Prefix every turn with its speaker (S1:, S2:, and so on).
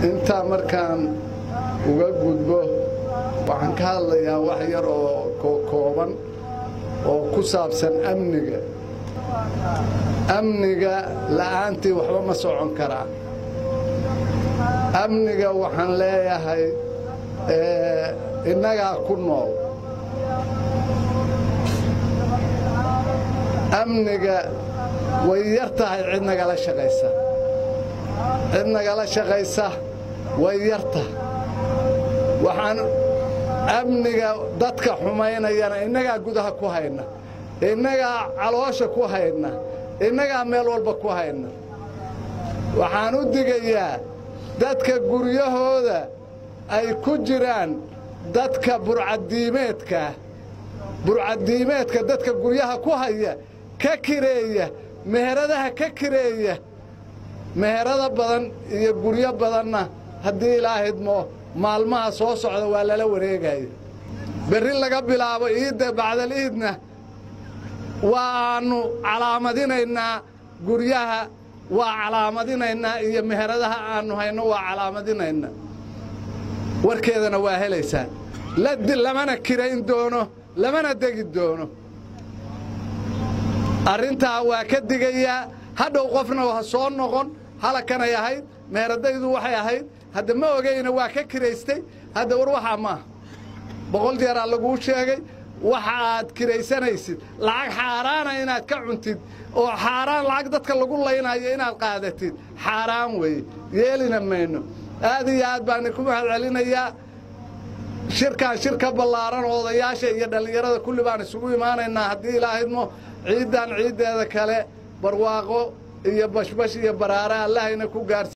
S1: intaa markaan uga gudbo waxaan ka hadlayaa wax yar oo kooban oo ku saabsan amniga amniga la'aantii waxba ma socon karaa amniga waxaan leeyahay innagaa ku nool amniga way yar tahay cid nagala shaqaysa cid nagala shaqaysa way yar tahay waxaan amniga dadka xumaynayana innagaa gudaha ku hayna innagaa caloosha ku hayna innagaa meel walba ku hayna waxaan u digayaa dadka guryahooda ay ku jiraan dadka burcaddiimeedkaa burcaddiimeedka dadka guryaha ku haya ka kireeya meheradaha ka kireeya meherado badan iyo guryo badanna haddii ilaahidmo maalmaha soo socda waa lala wareegaya berri laga bilaabo iidda bacdal iidna waannu calaamadinaynaa guryaha waa calaamadinaynaa iyo meheradaha aannu hayno waa calaamadinaynaa warkeedana waa helaysaan lamana kirayn doono lamana degi doono arrintaa waa ka digayaa hadhow qofna ha soo noqon halakanay ahayd meheradaydu waxay ahayd hadda ma ogayna waa ka kiraystay hadda war waxaa maaha boqol jeeraa laguu sheegay waxa aad kiraysanaysid lacag xaaraana inaad ka cuntid oo xaaraan lacag dadka lagu laynayo inaad qaadatid xaaraan weeye yeelina mayno aad iyo aad baan ku mahad celinayaa shirkaan shir ka ballaaran oo odayaasha iyo dhallinyarada kulli baan isugu imaanaynaa haddii ilaahidmo ciiddan ciiddeeda kale barwaaqo iyo bashbash iyo baraare allahayna ku gaarsi